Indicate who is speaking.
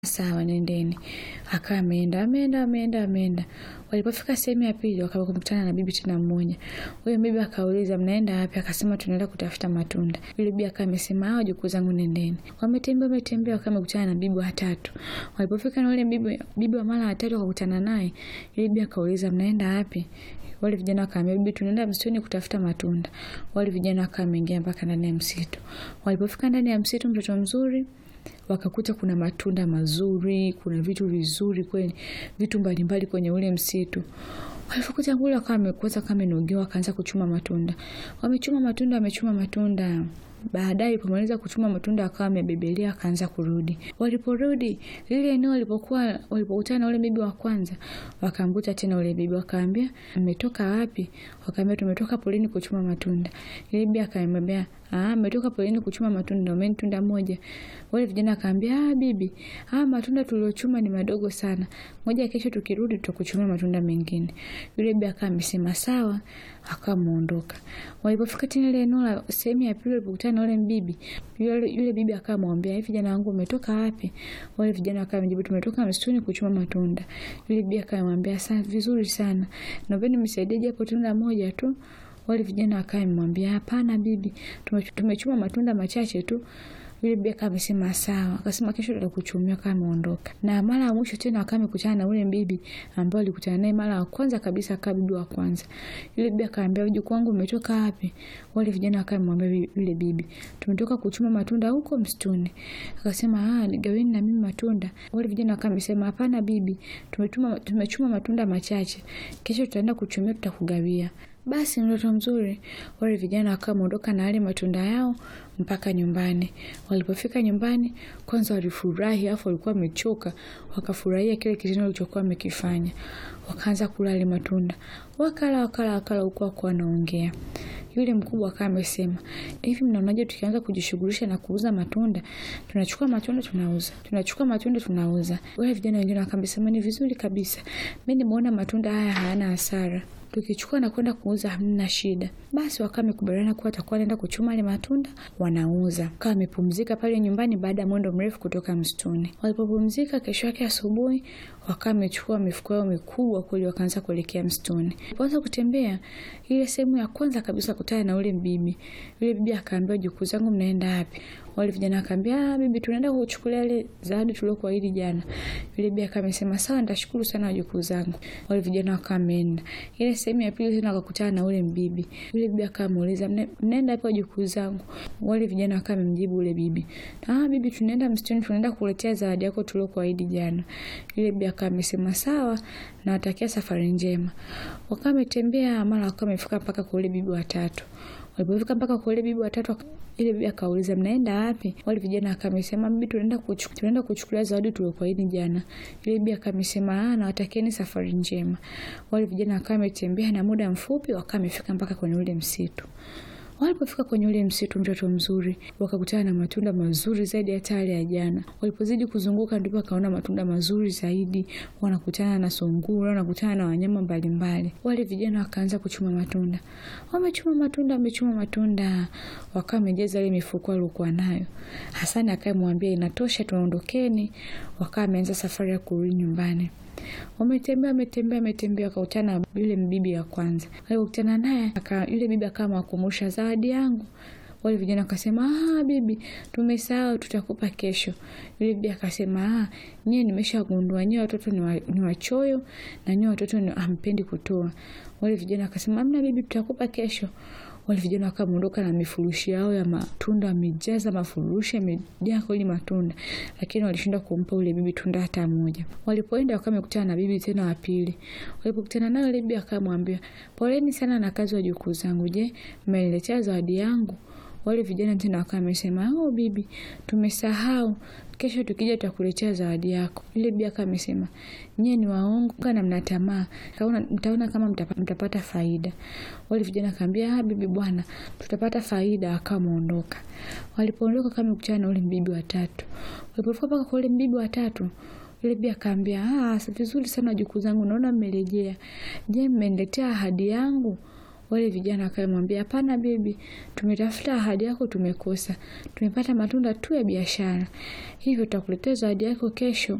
Speaker 1: sawa, nendeni. Akawa ameenda ameenda ameenda ameenda. Walipofika sehemu ya pili, wakakutana na bibi tena mmoja. Huyo bibi akauliza, mnaenda wapi? Akasema tunaenda kutafuta matunda. Yule bibi akawa amesema, hao jukuu zangu, nendeni. Wametembea wametembea, wakawa wamekutana na bibi watatu. Walipofika na yule bibi, bibi wa mara watatu wakakutana naye. Yule bibi akauliza, mnaenda wapi? Wale vijana wakaambia, bibi, tunaenda msituni kutafuta matunda. Wale vijana wakawa wameingia mpaka ndani ya msitu. Walipofika ndani ya msitu, mtoto mzuri wakakuta kuna matunda mazuri, kuna vitu vizuri kweli, vitu mbalimbali kwenye ule msitu. Walipokuta kule wakawa wamekuza kama nogewa, wakaanza kuchuma matunda. Wamechuma matunda, wamechuma matunda. Baadaye pomaliza kuchuma matunda akawa amebebelea akaanza kurudi. Waliporudi lile eneo walipokuwa walipokutana na ule bibi wa kwanza, wakamkuta tena ule bibi, wakaambia mmetoka wapi? Wakaambia tumetoka polini kuchuma matunda. Ile bibi akamwambia ah, mmetoka polini kuchuma matunda, umeni tunda moja. Wale vijana akaambia ah, bibi, ah, matunda tuliochuma ni madogo sana, moja kesho tukirudi tutakuchuma matunda mengine. Yule bibi akawa amesema sawa, akawa muondoka. Walipofika tena ile eneo la sehemu ya pili walipokutana na yule bibi, yule, yule bibi akawa amwambia hivi, vijana wangu umetoka wapi? Wale vijana wakawa wamejibu tumetoka msituni kuchuma matunda. Yule bibi akawa amwambia sana, vizuri sana, naomba mnisaidie japo tunda moja tu. Wale vijana wakawa wamemwambia hapana bibi, tumechuma matunda machache tu. Yule bibi akawa amesema sawa, akasema kesho tutakuchumia kama ameondoka. Na mara ya mwisho tena akawa amekutana na ule bibi ambaye alikutana naye mara ya kwanza kabisa, akawa bibi wa kwanza. Yule bibi akaambia mjukuu wangu umetoka wapi? Wale vijana wakawa wamemwambia yule bibi, tumetoka kuchuma matunda huko msituni. Akasema ah, nigaweni na mimi matunda. Wale vijana wakawa wamesema hapana bibi, tumetuma tumechuma matunda machache, kesho tutaenda kuchumia, tutakugawia. Basi mtoto mzuri, wale vijana wakawa wameondoka na yale matunda yao mpaka nyumbani. Walipofika nyumbani, kwanza walifurahi, afu walikuwa wamechoka, wakafurahia kile kitendo walichokuwa wamekifanya. Wakaanza kula yale matunda, wakala wakala wakala, huku wako wanaongea. Yule mkubwa akawa amesema hivi, mnaonaje tukianza kujishughulisha na kuuza matunda? Tunachukua matunda tunauza, tunachukua matunda tunauza. Wale vijana wengine wakasema ni vizuri kabisa, mimi nimeona matunda haya hayana hasara tukichukua na kwenda kuuza hamna shida. Basi wakawa wamekubaliana kuwa watakuwa wanaenda kuchuma ile matunda wanauza. Wakawa wamepumzika pale nyumbani baada ya mwendo mrefu kutoka msituni. Walipopumzika, kesho yake asubuhi wakawa wamechukua mifuko yao mikubwa kweli, wakaanza kuelekea msituni. Walipoanza kutembea, ile sehemu ya kwanza kabisa kutana na ule bibi. Yule bibi akaambia, jukuu zangu, mnaenda wapi? Wale vijana akaambia, ah, bibi, tunaenda kuchukulia ile zawadi tuliokuahidi jana. Yule bibi akawa amesema sawa, nitashukuru sana wajukuu zangu. Wale vijana wakawa wameenda ile sehemu ya pili tena wakakutana na ule mbibi. Yule bibi akamuuliza mnaenda wapi wajukuu zangu? Wale vijana wakawa wamemjibu ule bibi, ah, bibi, tunaenda msituni, tunaenda kuletea zawadi yako tuliokuahidi jana. Yule bibi akawa amesema sawa, nawatakia safari njema. Wakawa wametembea, mara wakawa wamefika mpaka kwa ule bibi watatu. Walipofika mpaka kwa ile bibi watatu, ile bibi akauliza mnaenda wapi? Wale vijana akamesema bibi, tunaenda kuchukua tunaenda kuchukulia zawadi tuliokuahidi jana. Ile bibi akamesema ah, nawatakieni safari njema. Wale vijana wakawa wametembea na muda mfupi wakawa wamefika mpaka kwenye ule msitu. Walipofika kwenye ule msitu, mtoto mzuri, wakakutana na matunda mazuri zaidi hata yale ya jana. Walipozidi kuzunguka, ndipo wakaona matunda mazuri zaidi, wanakutana na sungura, wanakutana na wanyama mbalimbali. Wale vijana wakaanza kuchuma matunda, wamechuma matunda, wamechuma matunda, wakawa wamejaza ile mifuko waliokuwa nayo. Hasani akamwambia inatosha, tuondokeni. Wakawa wameanza safari ya kurudi nyumbani. Wametembea wametembea wametembea, wakakutana na yule mbibi wa kwanza. Alipokutana naye yule bibi akawa amewakumbusha zawadi yangu. Wale vijana wakasema ah, bibi, tumesahau, tutakupa kesho. Yule bibi akasema ah, nyie nimeshagundua nyie watoto ni, wa, ni wachoyo na nyie watoto ni hampendi kutoa. Wale vijana wakasema amna bibi, tutakupa kesho. Wale vijana wakaondoka na mifurushi yao ya matunda, wamejaza mafurushi yamejaa kweli matunda, lakini walishindwa kumpa ule bibi tunda hata moja. Walipoenda wakawa wamekutana na bibi tena wa pili. Walipokutana nayo, ile bibi akamwambia, poleni sana na kazi wa jukuu zangu, je, mmeniletea zawadi yangu? Wale vijana tena wakawa wamesema, oh bibi, tumesahau kesho tukija tutakuletea zawadi yako. Yule bibi akawa amesema nyie ni waongo kana mna tamaa, mtaona kama mtapata faida. Wale vijana akaambia ah, bibi bwana, tutapata faida. Akawa ameondoka. Walipoondoka kama kukutana na ule mbibi watatu. Walipofika mpaka kwa ule mbibi watatu, yule bibi akaambia ah, vizuri sana wajukuu zangu, naona mmerejea. Je, mmeniletea ahadi yangu? Wale vijana wakamwambia, hapana bibi, tumetafuta ahadi yako tumekosa, tumepata matunda tu ya biashara, hivyo tutakuletea zawadi yako kesho.